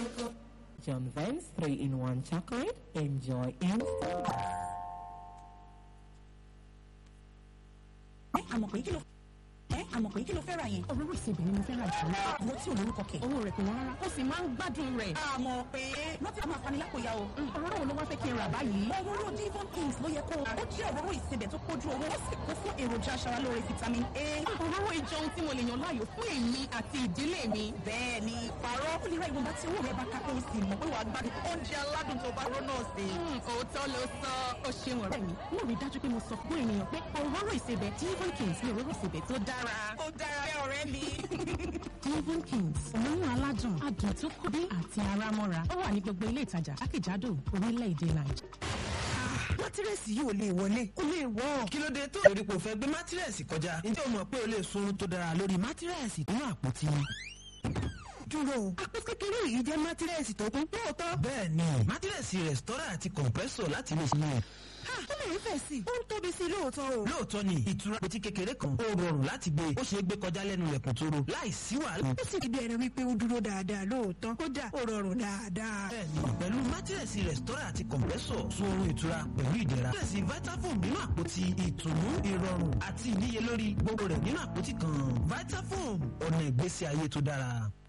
John Vance 3-in-1 chocolate. Enjoy instant. àmọ̀ pé kí ló ẹ́ àmọ̀ pé kí ló fẹ́ ra yẹn. òróró ìsebẹ̀ ni mo fẹ́ ra jù lọ. àwọn tí ò lórúkọ kẹ̀. owó rẹ̀ kò wọ́n rárá ó sì máa ń gbádùn rẹ̀. àmọ̀ pé wọ́n ti máa fani lápòyà o. òróró wo ló wá fẹ́ kí n rà báyìí. òróró Devon Kings ló yẹ kó o. ó jẹ́ òróró ìsebẹ̀ tó kójú owó ó sì kún fún èròjà aṣaralóore vitamin A. òróró ìjọ ohun tí mo lè yàn láàyò fún èmi àti ìdílé mi. bẹ́ẹ̀ ni pààrọ̀ ó lè ra ìwọ̀nba tí owó rẹ̀ bá ká kó o sì mọ̀ pé wàá gbádùn oúnjẹ aládùn tó bá rọ́ náà sí. Hmm, òótọ́ ló sọ ó ṣeun ọ̀rẹ́ mi. mo rí i dájú pé mo sọ fún ènìyàn pé òróró ìsebẹ̀ Devon Kings ni òróró ìsebẹ̀ tó dára. ó dára bẹ́ẹ̀ ọ̀rẹ́ mi. Devon Kings òórùn aládùn adùn tó kọ́ bí àti ara mọ́ra ó wà ní gbogbo ilé ìtajà jákèjádò orílẹ̀-èdè Nàìjíríà. mátírẹ́sì yìí ò lè wọlé ó lè wọ́. kí ló dé tó torí kò fẹ́ gbé mátírẹ́sì kọjá ǹjẹ́ o mọ̀ pé o lè sunrun tó dára lórí mátírẹ́sì nínú àpótí ni. dúró o àpò kékeré yìí jẹ́ mátírẹ́sì tó kún lóòótọ́. bẹ́ẹ̀ ni mátírẹ́sì rẹ̀stọ́rà àti kọ̀m̀pẹ́sọ̀ láti lè sinmi. ha ó lè fẹ̀ sí i ó ń tóbi sí i lóòótọ́ o. lóòótọ́ ni ìtura àpótí kékeré kan ó rọrùn láti gbé ó ṣeé gbé kọjá lẹ́nu ilẹ̀kùn tó ro láì sí wàhálà. ó sì ti bẹ̀rẹ̀ wípé ó dúró dáadáa lóòótọ́ kódà ó rọrùn dáadáa. bẹ́ẹ̀ni pẹ̀lú mátírẹ̀sì rẹ̀stọ́rà àti kọ̀m̀pẹ́sọ̀ sun oorun ìtura pẹ̀lú ìdẹ̀ra. mátírẹ̀sì vitafoam nínú àpótí ìtùnú ìrọ̀rùn àti ìníyelórí gbogbo rẹ̀ nínú àpótí kan vitafoam ọ̀nà ìgbésí ayé tó dára.